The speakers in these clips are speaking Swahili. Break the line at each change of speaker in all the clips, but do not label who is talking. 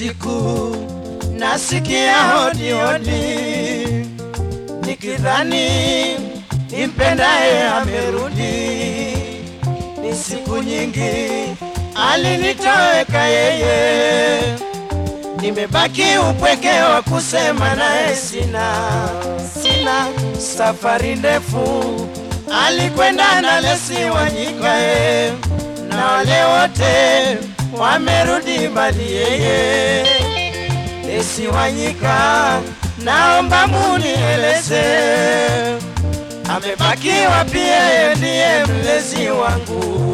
Usiku nasikia hodi hodi, nikidhani nimpendaye amerudi. Ni siku nyingi alinitoweka yeye, nimebaki upweke wa kusema naye sina, sina safari ndefu alikwenda na Lesi Wanyikae na wale wote wamerudi mbali yeye. Lesi Wanyika, naomba munieleze amebaki wapi? Yeye ndiye mlezi wangu.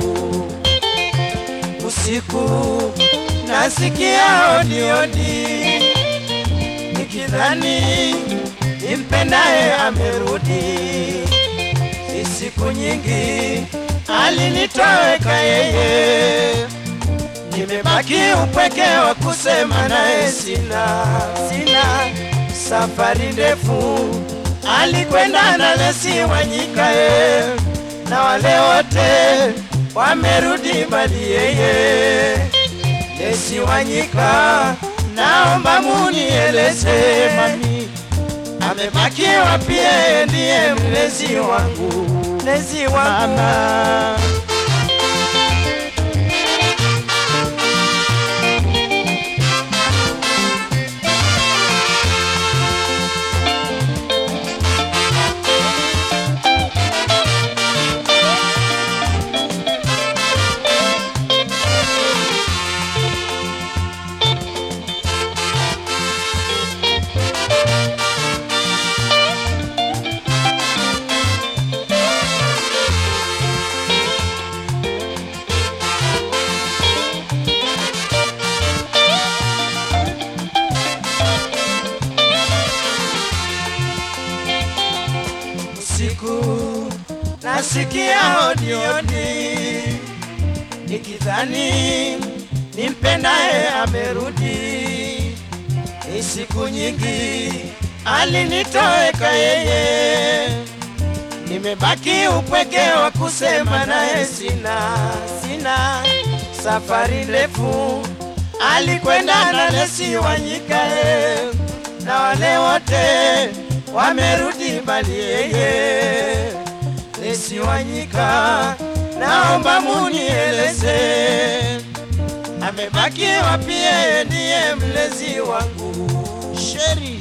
Usiku nasikia hodi hodi, nikidhani nimpendaye amerudi. Ni siku nyingi alinitoweka yeye, nimebaki upweke wa kusema naye sina, sina safari ndefu alikwenda na Lesi Wanyikae na wale wote wamerudi mbali yeye. Lesi Wanyika, naomba munieleze mami, amebaki wapi? Yeye ndiye mlezi wangu, mlezi wangu mama. Usiku nasikia hodi hodi, nikidhani nimpendaye amerudi. Ni siku nyingi alinitoweka yeye, nimebaki upweke wa kusema naye sina, sina safari ndefu alikwenda na Lesi Wanyikae na wale wote wamerudi mbali yeye. Lesi Wanyika, naomba munieleze amebaki wapi? Yeye ndiye mlezi wangu. Sheri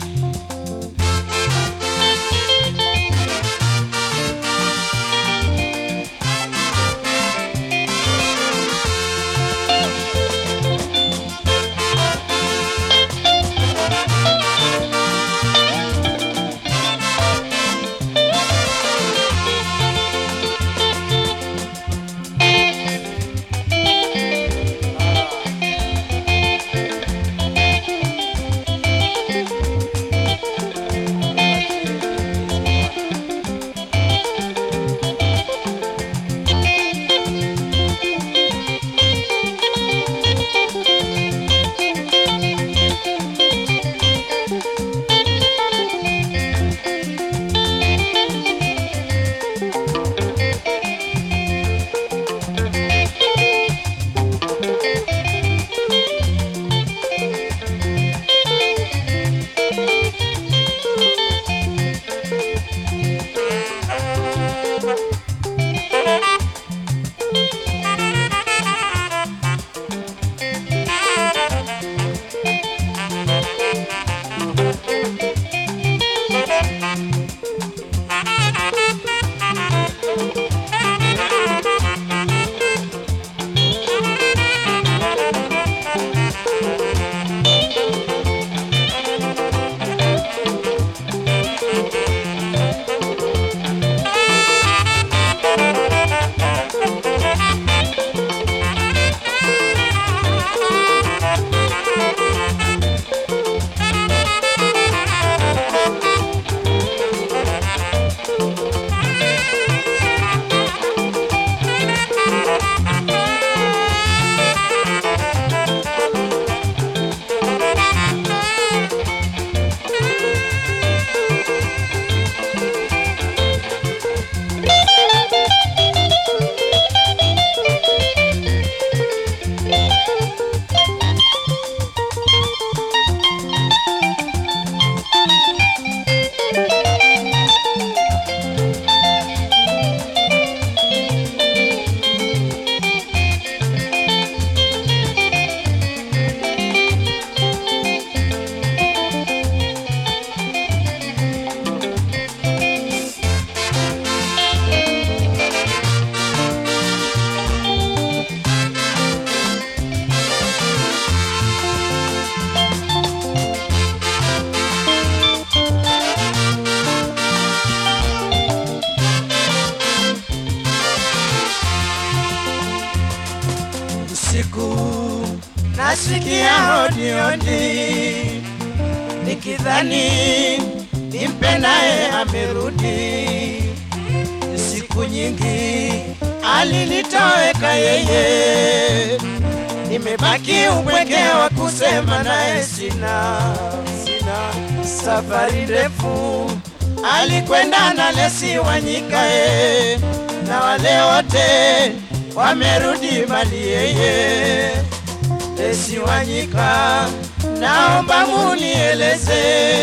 usiku nasikia hodi hodi, nikidhani nimpe naye amerudi. Siku nyingi alinitoweka yeye, nimebaki upweke wa kusema naye sina, sina. Safari ndefu alikwenda na Lesi Wanyikae, na wale wote wamerudi mali yeye. Lesi Wanyika, naomba munieleze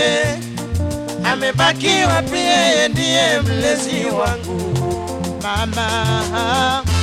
amebaki wapi? Yeye ndiye mlezi wangu mama.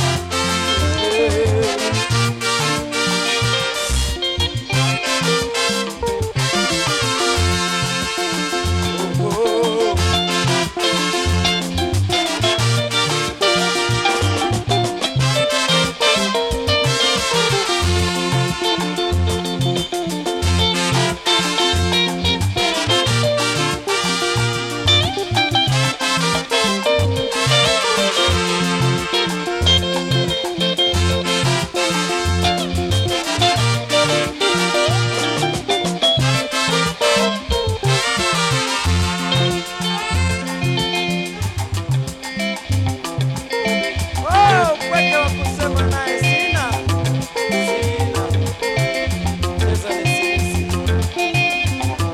Oh, upweke wa kusema naye sina, sina. Pesa ni sisi.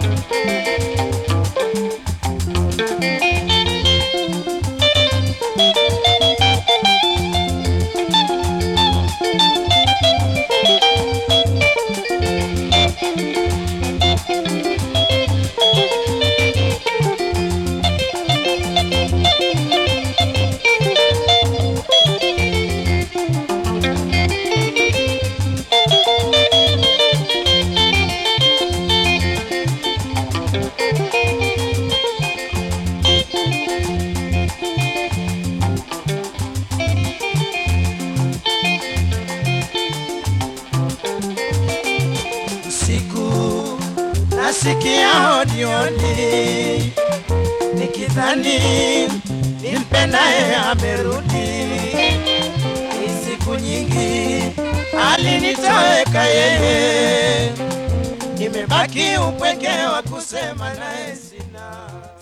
usiku nasikia hodi hodi, nikidhani nimpendaye amerudi. Ni siku nyingi alinitoweka yeye, nimebaki upweke wa kusema naye sina.